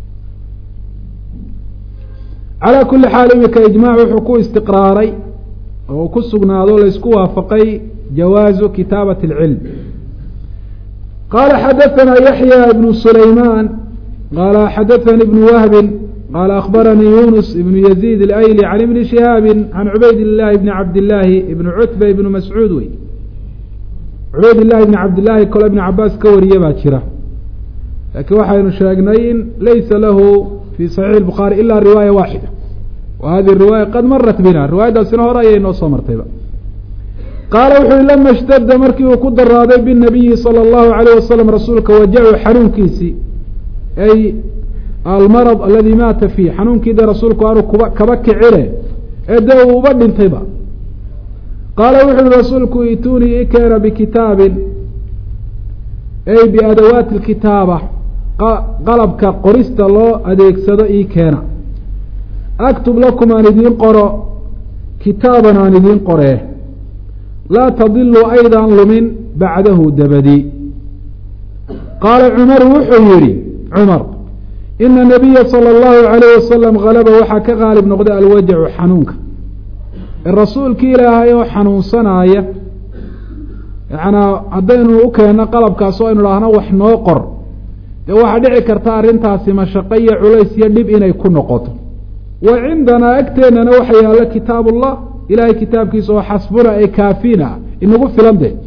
calaa kuli xaal imika ijmac wuxuu ku istiqraaray oo ku sugnaado laysku waafaqay jawaazu kitaabat اlcilm qaala xadaثana yaxya ibnu sulaymaan qaala xadaثani ibn wahbi qaala akhbaranii yunus ibn yaziid اlayli can ibni shihaabi can cubayd اllahi bni cabdillaahi ibni cutba ibni mascuud wey cubayd illahi ibni cabdillaahi kalo ibni cabaas ka wariye baa jira laakiin waxaynu sheegnay in laysa lahu fi saxiix bukhaari ila riwaaya waaxida wa hadihi riwaaya qad marat bina riwaayadaasina hore ayay noo soo martayba qaala wuxu uhi lama ishtadda markii uu ku daraaday binabiyi sala allahu alayh wasalam rasuulka wajacu xanuunkiisii ay almarad aladi maata fiih xanuunkii dee rasuulku aanu kuba kaba kicine ee dee uu uba dhintayba qaala wuxu uhi rasuulku ituunii i keena bikitaabin ay biadawaati lkitaaba qalabka qorista loo adeegsado ii keena aktub lakum aan idiin qoro kitaaban aan idiin qoree laa tadiluu aydaan lumin bacdahu dabadii qaala cumaru wuxuu yihi cumar ina nabiya sala allahu alayh wasalam halaba waxaa ka qaalib noqday alwajacu xanuunka rasuulkii ilaahay oo xanuunsanaaya yanaa haddaynu u keenno qalabkaas oo aynu dhahno wax noo qor dee waxaa dhici karta arrintaasi mashaqo iyo culays iyo dhib inay ku noqoto wa cindanaa agteennana waxa yaalla kitaabullah ilaahay kitaabkiisa oo xasbuna ee kaafina inagu filan de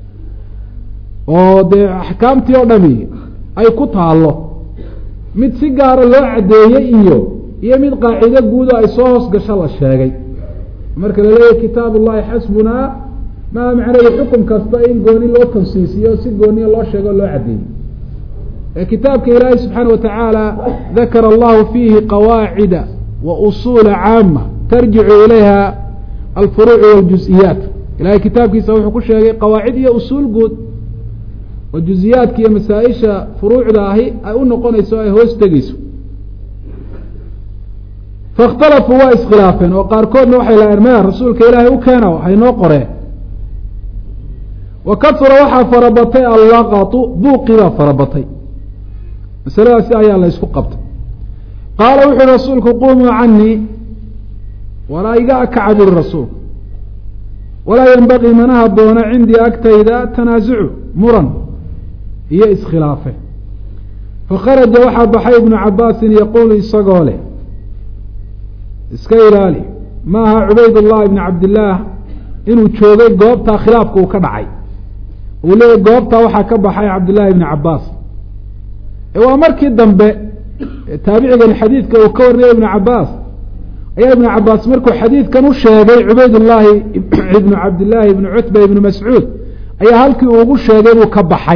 oo dee axkaamtii oo dhami ay ku taallo mid si gaara loo caddeeyey iyo iyo mid qaacido guudo ay soo hoos gasho la sheegay marka la leeyahy kitaab ullahi xasbunaa maa macnayo xukum kasta in gooni loo tansiisiyo si gooniya loo sheego o loo caddeeyey ee kitaabka ilaahay subxaana wa tacaala dakara allahu fiihi qawaacida wa usuula caama tarjicu ilayha alfuruucu waljus-iyaat ilahay kitaabkiisa wuxuu ku sheegay qawaacid iyo usuul guud oo juziyaadka iyo masaa-isha furuucda ahi ay u noqonayso o ay hoos tegeyso faاkhtalafuu waa iskhilaafeen oo qaarkoodna waxay lahaen maya rasuulka ilaahay u keena waxay noo qoreen wa kasura waxaa farabatay allaqatu buuqii baa farabatay masaladaasi ayaa la ysku qabtay qaala wuxuui rasuulku qumuu canii walaa iga akaca buri rasuulku walaa yenbagii mana haboona cindii agtayda tanaasucu muran iyo iskhilaafe fakharaja waxaa baxay ibnu cabaasin yaquulu isagoo leh iska ilaali maaha cubayd llahi ibni cabdillaah inuu joogay goobtaa khilaafka uu ka dhacay uu leeyahy goobtaa waxaa ka baxay cabdillaahi ibni cabaas waa markii dambe taabicigan xadiidka uu ka warinaya ibnu cabaas ayaa ibnu cabaas markuu xadiidkan u sheegay cubaydullaahi ibnu cabdillaahi ibnu cutba ibnu mascuud ayaa halkii uu ugu sheegay inuu ka baxay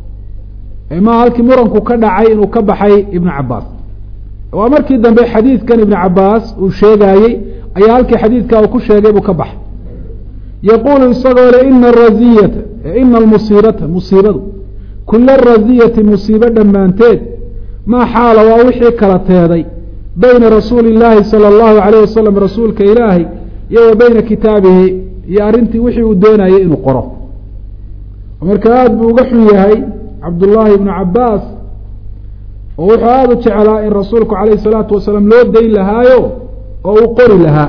maa halkii muranku ka dhacay inuu ka baxay ibnu cabaas waa markii dambe xadiidkan ibnu cabaas uu sheegaayey ayaa halkii xadiidka uu ku sheegay buu ka baxay yaquulu isagoo le ina araziyata ina almusiibata musiibadu kula raziyati musiibo dhammaanteed maa xaala waa wixii kala teeday bayna rasuuli illaahi sala allahu alayh wasalam rasuulka ilaahay iyo wa beyna kitaabihi iyo arrintii wixii uu doonayay inuu qoro marka aada buu uga xun yahay cabdullaahi ibnu cabaas oo wuxuu aada u jeclaa in rasuulku calayh salaatu wasalaam loo dayn lahaayo oo uu qori lahaa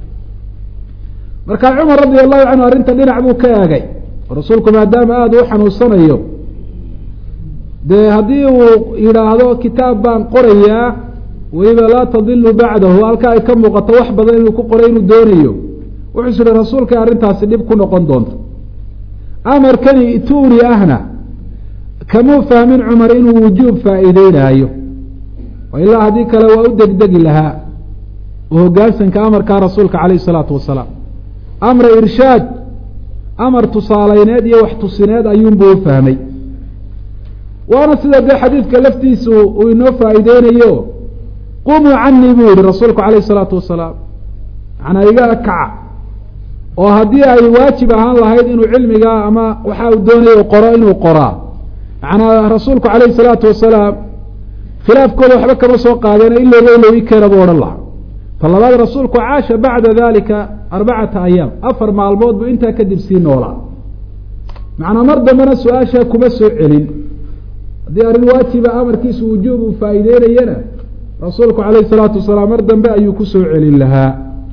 markaa cumar radia allahu canhu arrinta dhinac buu ka eegay rasuulku maadaama aada u xanuunsanayo dee haddii uu yidhaahdo kitaab baan qorayaa weliba laa tadilu bacdahu halkaa ay ka muuqato wax badan inuu ku qoray inuu doonayo wuxuu is ihi rasuulkay arrintaasi dhib ku noqon doonto amarkani ituuri ahna kamuu fahmin cumar inuu wujuub faa'iideynaayo ilaa haddii kale waa u degdegi lahaa oo hoggaansanka amarkaa rasuulka calayh isalaatu wasalaam amra irshaad amar tusaalayneed iyo wax tusineed ayuunbuu u fahmay waana sida dee xadiidka laftiisu uu inoo faa'iideynayo qumuu canii buu yihi rasuulku calayh isalaatu wasalaam macnaa iga kaca oo haddii ay waajib ahaan lahayd inuu cilmigaa ama waxa uu doonayo qoro inuu qoraa macnaa rasuulku calayhi salaatu wasalaam khilaafkooda waxba kama soo qaadeen ilowba ilow i keena buu odhan lahaa ta labaad rasuulku caasha bacda dalika arbacata ayaam afar maalmood buu intaa kadib sii noolaa macnaa mar dambena su-aashaa kuma soo celin haddii arrin waajiba amarkiisu wujuub uu faa'iideynayana rasuulku calayhi salaatu wasalaam mar dambe ayuu kusoo celin lahaa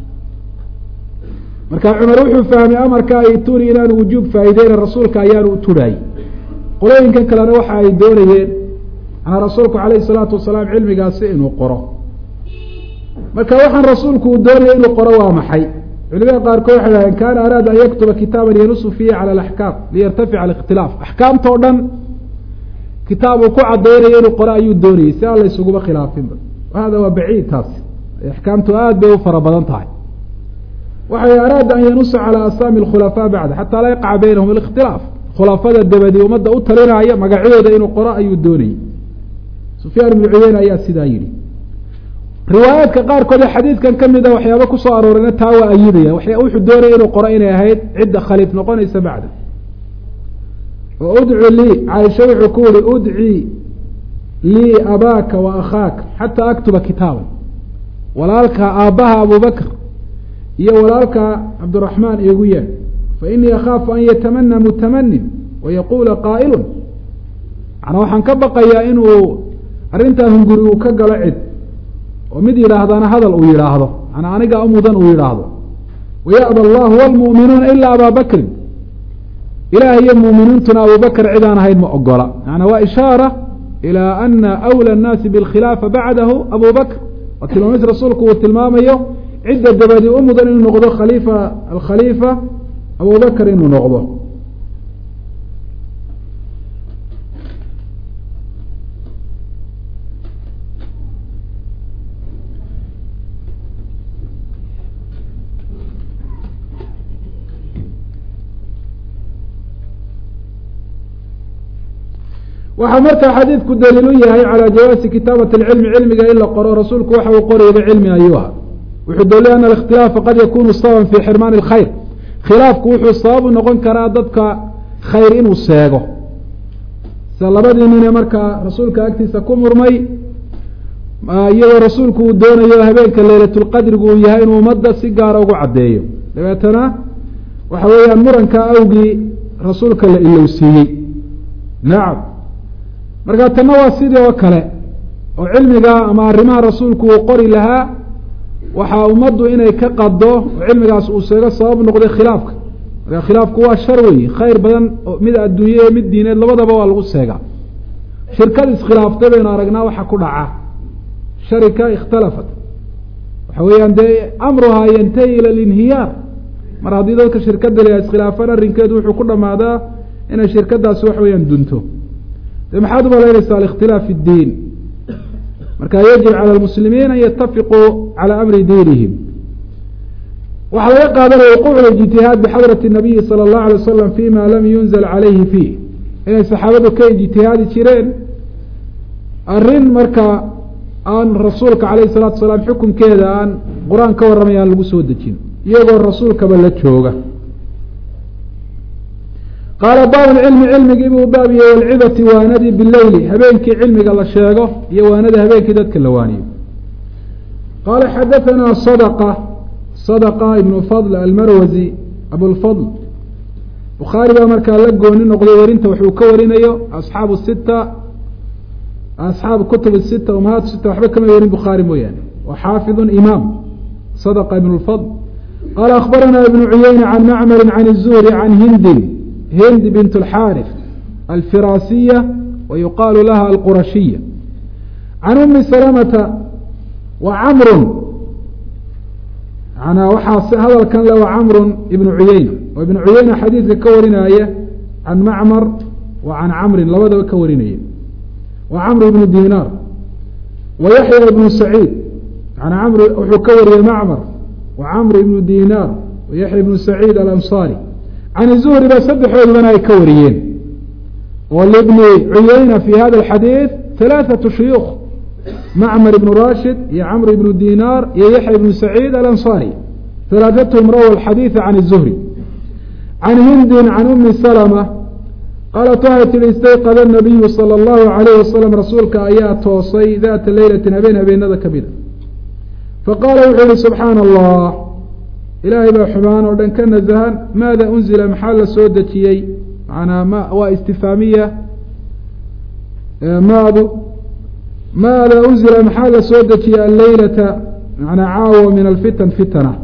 marka cumar wuxuu fahmay amarka ay turi inaanu wujuub faa'iideyna rasuulka ayaanu u turhaayey qolooyinkan kalena waxa ay doonayeen manaa rasuulku calayhi salaatu wasalaam cilmigaasi inuu qoro marka waxaan rasuulku uu doonaya inuu qoro waa maxay culimada qaarkood waxay dhahdeen kaana araada an yaktuba kitaaban yanusu fiihi cala alaxkaam liyartafica alikhtilaaf axkaamtao dhan kitaab uu ku cadaynayo inuu qoro ayuu doonayey si aan la ysuguba khilaafinba hada waa baciid taasi axkaamtu aada bay u fara badan tahay waxay araada an yanusa calaa asaami alkhulafaa bacda xataa laa yaqaca baynahum alikhtilaaf khulafada dabadii ummadda u talinaya magacyadooda inuu qoro ayuu doonayey sufyaan ibnu cuyeyne ayaa sidaa yidhi riwaayaadka qaarkood ee xadiidkan ka mid a waxyaaba kusoo aroorayna taa waa ayidaya wuxuu doonaya inuu qoro inay ahayd cidda khaliif noqonaysa bacda oo udcu lii caaisha wuxuu ku yihi udci lii abaaka wa akhaaka xataa aktuba kitaaban walaalka aabbaha abubakr iyo walaalka cabdiraxmaan iigu yeedh fa inii akhaafu an yatamana mutamanin wayaquula qaa'ilun manaa waxaan ka baqayaa inuu arrintaa hunguri uu ka galo cid oo mid yidhaahdana hadal uu yidhaahdo manaa anigaa umudan uu yidhaahdo waya'ba allahu walmu'minuuna ilaa abaa bakrin ilaah iyo muuminiintuna abubakr cid aan ahayn ma ogola maanaa waa ishaara ilaa ana awlى الnaasi biاlkhilaafa bacdahu abu bakr waa tilmaamis rasuulku uu tilmaamayo cidda dabadi u mudan inuu noqdo khaliifa alkhaliifa abubakr inuu noqdo waxaa markaa xadiidku daliil u yahay calى jawaasi kitaabati اlcilmi cilmiga in la qoro rasuulku waxa uu qorayba cilmi ayuu aha wuxuu daliilay ana اkhtilaafa qad yakunu sababan fi xirmaani اlkhayr khilaafku wuxuu sabab u noqon karaa dadka khayr inuu seego sida labadii nine markaa rasuulka agtiisa ku murmay iyadoo rasuulku uu doonayo habeenka leylatulqadrigu uu yahay inuu ummadda si gaara ugu caddeeyo dabeetana waxa weeyaan muranka awgii rasuulka la ilowsiiyey nacam marka tanna waa sidii oo kale oo cilmiga ama arrimaha rasuulku uu qori lahaa waxaa ummaddu inay ka qado oo cilmigaas uu seego sabab noqday khilaafka marka khilaafku waa shar weyi khayr badan oo mid adduunye iyo mid diineed labadaba waa lagu seegaa shirkad iskhilaaftay baynu aragnaa waxa ku dhaca sharika ikhtalafat waxa weeyaan dee amruhaa yantahi ila alinhiyaar mar haddii dadka shirkada la iskhilaafaan arrinkeedu wuxuu ku dhamaadaa inay shirkadaasi wax weeyaan dunto de maxaad umalaynaysaa alikhtilaaf fi اdiin marka yajib calى lmuslimiin an yatafiquu calى amri diinihim waxaa laga qaadanaya wuquuc ijtihaad bixadrati الnabiyi salى اllahu alay wasalam fima lam yunzal calayhi fiih inay saxaabadu ka ijtihaadi jireen arrin marka aan rasuulka alayh الsalatu asalaam xukunkeeda aan qur-aan ka warramay aan lagu soo dejin iyagoo rasuulkaba la jooga qaala baab cilmi cilmigii buu baab yahay walcibati waanadii bileyli habeenkii cilmiga la sheego iyo waanada habeenkii dadka la waaniyo qaala xadaanaa sadqa sadqa ibnu fadl almarwazi abulfadl bukhaari baa markaa la gooni noqday werinta waxuu ka warinayo asxaabu sita asxaabu kutub sita umahaat sita waxba kama warin bukhaari mooyaane wa xaafidu imaam sadqa ibn lfadl qaala akhbaranaa ibnu cuyeyna can macmari can الzuhri can hindin hind bint اlxaarif alfiraasiya wa yuqaalu laha alqurashiya can umi salamata wa camrun manaa waxaa hadalkan le wa camrun ibnu cuyeyna oo ibnu cuyeyna xadiidka ka warinaya can macmar wa can camrin labadaba ka warinaya wa camr ibnu dinaar wa yaxya ibnu saciid an amr wuxuu ka wariyey macmar wa camr ibnu dinaar wa yaxya ibnu saciid alansaari can zuhri ba saddexoodubana ay ka wariyeen oo libni cuyeyna fi hada alxadiid halaaثatu shuyuukh macmar ibnu rashid iyo camr ibnu dinaar iyo yaxya ibnu saciid alansaari halaaثatuhum rawa alxadiida can الzuhri can hindin can umi salma qaalat waxay tihi istayqada الnabiyu salى اllahu alayh wasalam rasuulka ayaa toosay daata leylatin habeen habeenada ka mida faqaala wuxuu yihi subxaana allah ilaahay baa xumaan oo dhan ka nasahan maada unzila maxaa la soo dejiyey manaa ma waa istifaamiya maadu maada unzila maxaa la soo dejiyey alleylata manaa caawa min alfitan fitana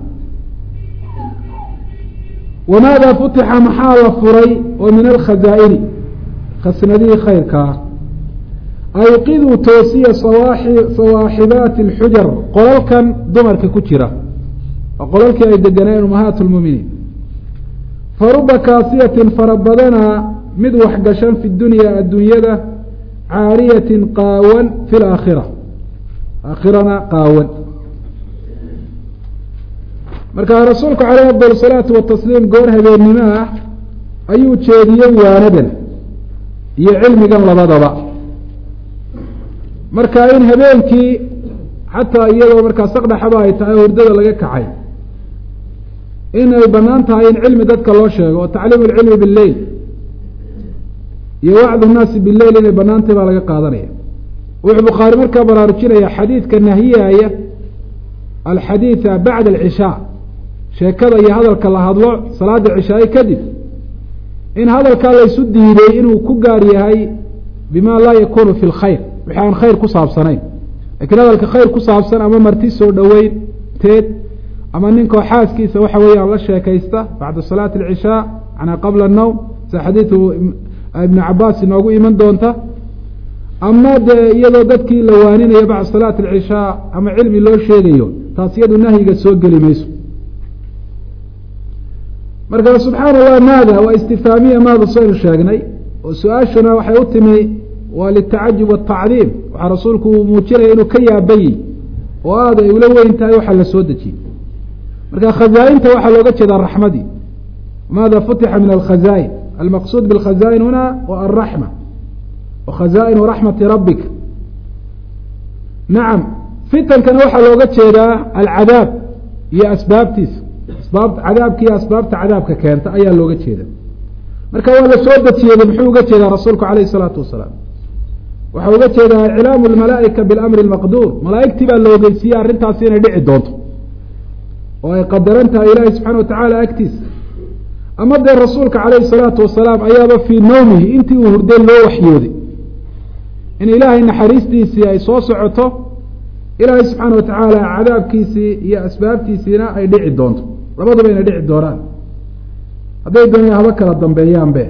wamaada futixa maxaa la furay oo min alkhazaa'ini khasnadihii khayrkaa ayqiduu toosiya sawaaxibaati alxujar qolalkan dumarka ku jira oo qolalkii ay deganaayen umahaat lmuminiin faruba kaasiyatin fara badanaa mid waxgashan fi dunya addunyada caariyatin qaawan fi laakhira aakhirana qaawan marka rasuulku caleyh afdal salaatu watasliim goor habeennimo ah ayuu jeediyey waanadan iyo cilmigan labadaba marka in habeenkii xataa iyadoo markaa saqdhaxaba ay tahay hurdada laga kacay in ay banaan tahay in cilmi dadka loo sheego oo tacliim alcilmi billeyl iyo wacdu nnaasi bileyl inay banaantahy baa laga qaadanaya wuxuu bukhaari markaa baraarujinaya xadiidka nahiyaya alxadiida bacda alcishaa sheekada iyo hadalka la hadlo salaada cishaaye kadib in hadalkaa laysu diiday inuu ku gaar yahay bima laa yakunu fi lkhayr wixi aan khayr ku saabsanayn lakiin hadalka khayr ku saabsan ama marti soo dhoweyn teed ama ninkoo xaaskiisa waxa weeyaan la sheekaysta bacda salaati alcishaa manaa qabla annowm sida xadiidu ibnu cabaas inoogu iman doonta ama dee iyadoo dadkii la waaninayo bacda salaati alcishaa ama cilmi loo sheegayo taas iyadu nahyiga soo geli mayso marka subxaana allah maada waa istifaamiya maada saynu sheegnay oo su-aashuna waxay u timi waa litacajub watacdiim waxaa rasuulku uu muujinaya inuu ka yaabayey oo aada ay ula weyn tahay waxaa la soo dejiyey marka khazaa-inta waxaa looga jeedaa raxmadii maada futixa min alkhazaain almaqsuud bilkhazaain huna wa alraxma wa khazaainu raxmati rabbika nacam fitankana waxaa looga jeedaa alcadaab iyo asbaabtiisa asbaab cadaabka iyo asbaabta cadaabka keenta ayaa looga jeeda marka waa la soo dejiyeyba muxuu uga jeedaa rasuulku calayh isalaatu wasalaam waxaa uga jeedaa iclaamu lmalaa'ika bilamri lmaqduur malaa'igtii baa la ogeysiiyey arrintaasi inay dhici doonto oo ay qadaran tahay ilaahi subxana watacaala agtiisa ama dee rasuulka calayhi salaatu wasalaam ayaaba fii nawmihi intii uu hurday loo waxyooday in ilaahay naxariistiisii ay soo socoto ilaahay subxaana watacaala cadaabkiisii iyo asbaabtiisiina ay dhici doonto labaduba inay dhici doonaan hadday doonaya haba kala dambeeyaanbe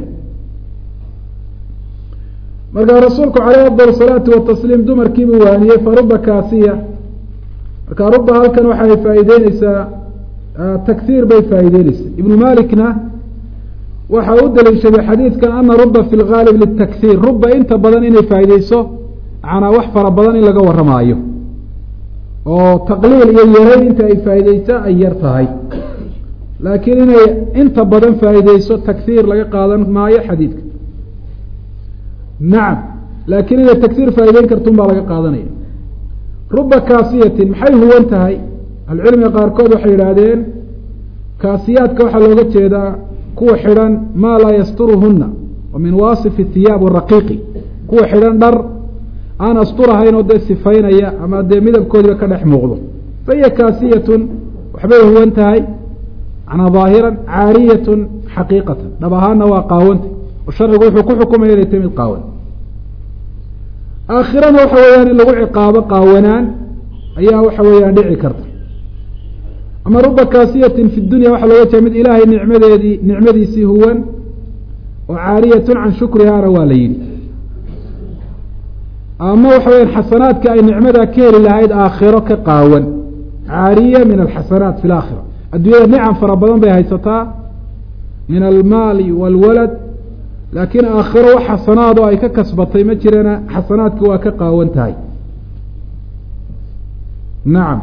markaa rasuulku caleyh afdal salaatu watasliim dumarkiibuu waaniyey faruba kaasiya marka ruba halkan waxay faa'iideyneysaa takhiir bay faa'iideyneysaa ibnu malikna waxa u daliishaday xadiidkan ana ruba fi lgaalib litakhiir ruba inta badan inay faa'iideyso macnaa wax fara badan in laga warramaayo oo taqliil iyo yarayn inta ay faa'iideysa ay yar tahay laakiin inay inta badan faa'iideyso takhiir laga qaadan maayo xadiidka nacam laakiin inay takhiir faa'ideyn kartun baa laga qaadanaya ruba kaasiyatin maxay huwan tahay ahlucilmiga qaarkood waxay yidhaahdeen kaasiyaadka waxaa looga jeedaa kuwa xidhan maa laa yasturuhuna wa min waasifi thiyaab raqiiqi kuwa xidhan dhar aan asturahayn oo dee sifaynaya ama dee midabkoodiba ka dhex muuqdo fa hiya kaasiyatun waxbay huwan tahay manaa daahiran caariyatun xaqiiqatan dhab ahaana waa qaawanta oo sharcigu wuxuu ku xukumaya inay tahy mid qaawan aakhirana waxa weeyaan in lagu ciqaabo qaawanaan ayaa waxa weeyaan dhici karta ama ruba kaasiyatin fi dunya waxaa looga jeeda mid ilaahay nicmadeedii nicmadiisii huwan oo caariyatun can shukrihaana waa la yidhi ama waxa weyaan xasanaadka ay nicmadaa ka heli lahayd aakhiro ka qaawan caariya min alxasanaat fi laakhira adduunyada nicam fara badan bay haysataa min almaali waalwalad laakiin aakhiro wax xasanaadoo ay ka kasbatay ma jirana xasanaadki waa ka qaawan tahay nacam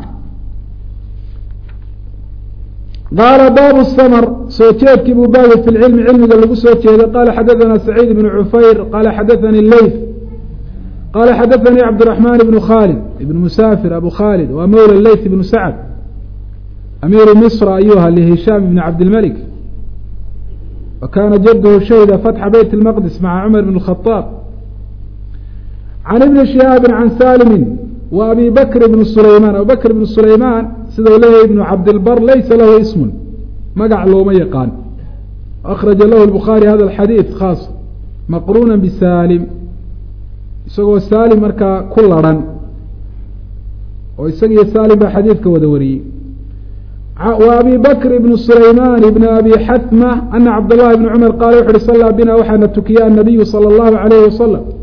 qaala baabu samr soo jeedkii buu baabi fi lcilmi cilmiga lagu soo jeeday qaala xadaثana saciid ibnu cufayr qaala xadaثani leyth qaala xadaثanii cabdالرaحman ibnu khaalid ibn musaafir abu khaalid waa mawla leyth ibnu sacd amiiru misr ayuu ahaa lihishaam ibn cabdilmalik wa kaana jadhu shahida fatxa beyt اlmaqdis maca cumar bn الkhطaab can ibni shihaabi can salimi wa abi bakr ibn sulaymaan abu bakr ibn sulaymaan sida u leeyahay ibnu cabdilbar laysa lahu ismun magac looma yaqaan akhraja lahu lbukhaari hada alxadiid khaas maqruuna bisaalim isagoo saalim markaa ku larhan oo isagiyo saalim baa xadiidka wada wariyey wa abi bakr ibn sulaymaan ibn abi xatma ana cabdاllahi ibni cumar qaala wuxu uhi sallaa bina waxaana tukiya annabiyu salى اllahu alayhi wasalam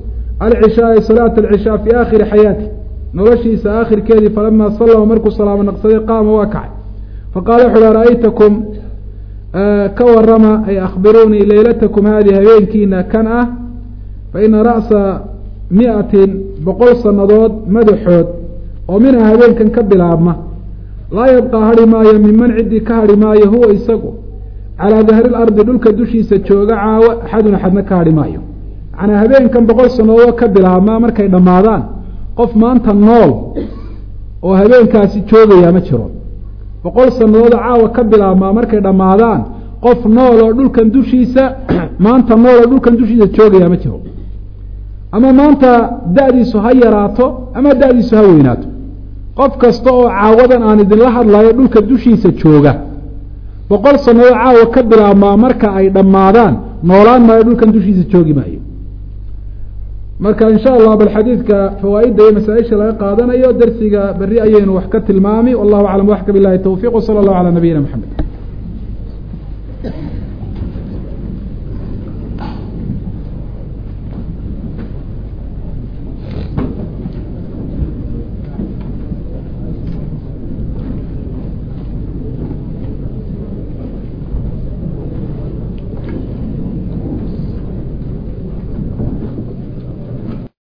alcishaai salaata alcishaa fii aakhiri xayaati noloshiisa aakhirkeedii falamaa sallama markuu salaamo naqsaday qaama waa kacay faqaala wuxu uhi ra'aytakum ka warama ay akhbiruunii leylatakum haadihi habeenkiina kan ah fa ina ra'sa miatin boqol sannadood madaxood oo minha habeenkan ka bilaabma laa yabqaa hadhi maayo minman ciddii ka hadhi maayo huwa isagu calaa dahri lardi dhulka dushiisa jooga caawo axadun axadna ka hadhi maayo macnaa habeenkan boqol sannadood ka bilaabma markay dhammaadaan qof maanta nool oo habeenkaasi joogayaa ma jiro boqol sannadood caawa ka bilaabmaa markay dhammaadaan qof nool oo dhulkan dushiisa maanta nool oo dhulkan dushiisa joogayaa ma jiro ama maanta da-diisu ha yaraato ama da-diisu ha weynaato qof kasta oo caawadan aan idinla hadlayo dhulka dushiisa jooga boqol sannadood caawa ka bilaabmaa marka ay dhammaadaan noolaan maayo dhulkan dushiisa joogi maayo marka in sha allah bal xadiidka fawaa-idda iyo masaa-isha laga qaadanayo darsiga berri ayaynu wax ka tilmaami wallahu aclam waxka bilahi towfiq wsala allahu calaa nabiyina maxamed